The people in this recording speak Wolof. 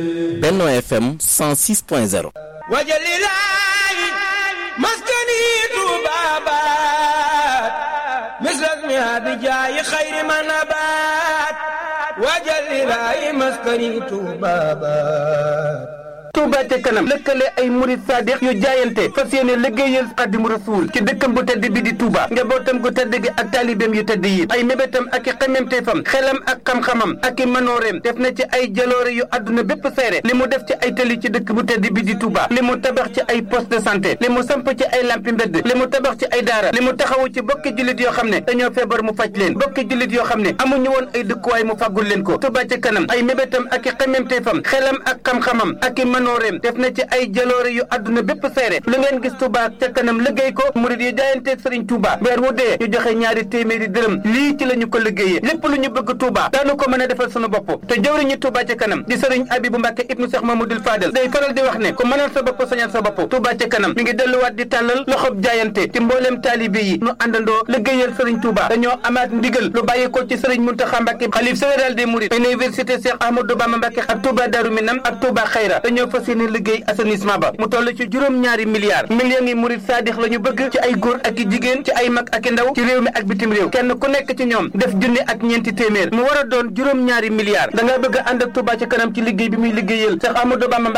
Benno FM 106.0 wajalilaayi maskani tuubaabaat misrasmi abijaayi xayri manabaat wajalilaayi maskani tuubaabaat Touba ca kanam lëkkale ay murid sadiq yu jaayante fas yéene liggéeyal Xaadimu Rasuul ci dëkkam bu tedd bi di Touba njabootam gu tedd gi ak taalibeem yu tedd yi ay mébétam ak i xememteefam xelam ak xam-xamam ak i manooreem def na ci ay jaloore yu àdduna bépp seere li mu def ci ay tëli ci dëkk bu tedd bi di Touba li mu tabax ci ay poste de santé li mu samp ci ay lampi mbedd li mu tabax ci ay daara li mu taxawu ci bokki jullit yoo xam ne dañoo feebar mu faj leen bokki jullit yoo xam ne amuñu woon ay dëkkuwaay mu fàggul leen ko Touba ca kanam ay mébétam ak i xememteefam xelam ak xam-xamam ak i manooreem def na ci ay jaloore yu àdduna bépp seere lu ngeen gis Touba ca kanam liggéey ko murid yi jaayanteeg Sëriñ Touba weer wu dee ñu joxe ñaari téeméeri dërëm lii ci la ñu ko liggéeyee lépp lu ñu bëgg Touba daanu ko mën a defal sunu bopp te jëwriñu Touba ca kanam di Sëriñ Abibu Mbàkke ibnu Cheikh Mamadou Fadel day faral di wax ne ku mënal sa bopp sañal sa bopp Touba ca kanam mi ngi delluwaat di tàllal loxob jaayante ci mbooleem taalibe yi nu àndandoo liggéeyal Sëriñ Touba dañoo amaat ndigal lu bàyyi ko ci Sëriñ Muntaxa Mbàkke xalif général des mourides université Cheikh Ahmadou Bamba Mbàkke ak Touba Darou Minam ak Touba Xayra dañoo fas yéene liggéey assainissement ba mu toll ci juróom-ñaari milliards millions yi murid saadix la ñu bëgg ci ay góor ak i jigéen ci ay mag ak i ndaw ci réew mi ak bitim réew kenn ku nekk ci ñoom def junni ak ñeenti téeméer mu war a doon juróom-ñaari milliards da nga bëgg a ànd ak Touba ci kanam ci liggéey bi muy liggéeyal Cheikh Ahmadou Bamba